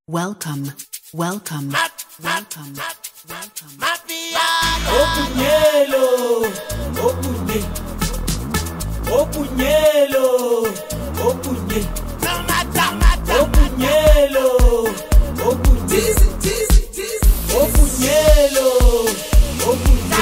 Welcome, welcome, welcome, welcome. Opunyelo, opunye, opunyelo, opunye, opunyelo, opunye, opunyelo, opunye.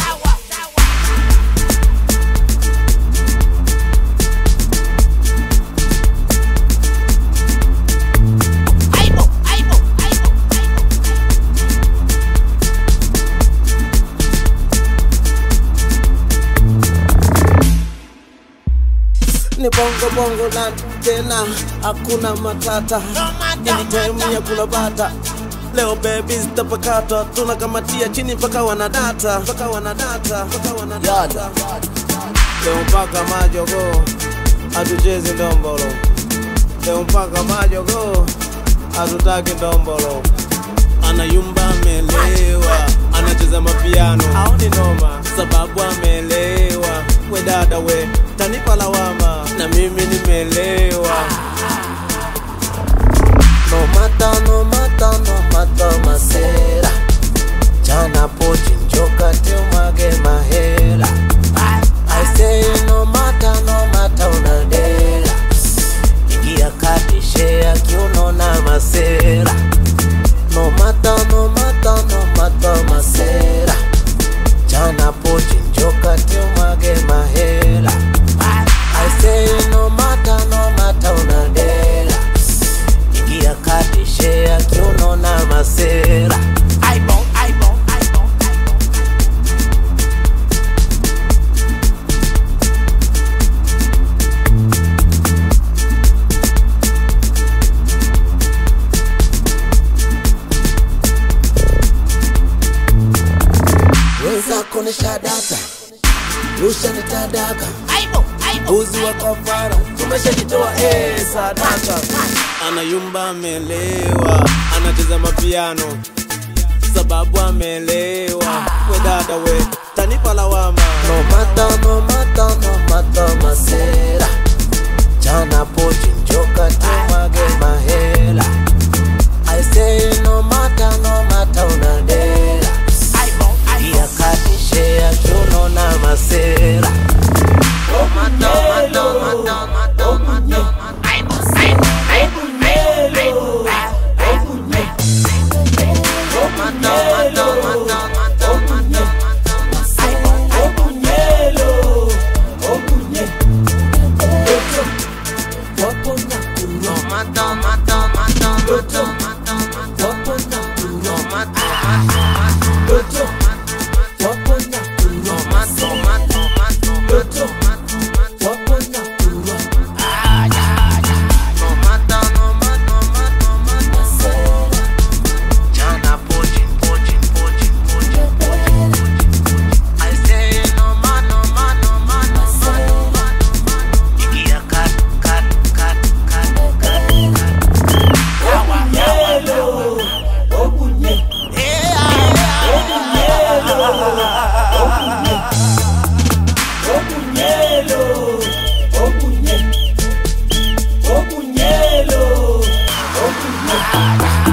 ni bongo bongo na tena hakuna matata ini time ya kula bata leo baby zitapakata tunakamatia chini mpaka wanadata mpaka wanadata mpaka wanadata leo mpaka majogo hatuchezi ndombolo leo mpaka majogo hatutaki ndombolo anayumba amelewa anacheza mapiano aoni noma sababu amelewa we dada we tanipa lawama na mimi nimelewa no mata no mata no mata masera chana pochi njoka teumage mahela I say no mata no mata unadela ingia kati shea kiuno na masera no mata no mata no mata masera chana pochi njoka teumage mahela I say no mata no mata unadela ingia kati shea kiuno na masera weza kuonesha data rusha nitadaka uzi wa kafara tumeshajitoa eh, sadaka anayumba amelewa anacheza mapiano sababu amelewa we dada we tanipa lawama no mata no mata no mata masera chana pochi njoka tumage mahela I say no mata no mata unadela iya kati shea kiuno na masera no mata mata mata mata mata Chana pochi pochi pochi pochi pochi I say no ma no ma no ma no ma no ma Ikia kat kat kat kat kat Opunyelo, opunye, opunyelo, opunye, opunyelo, opunye.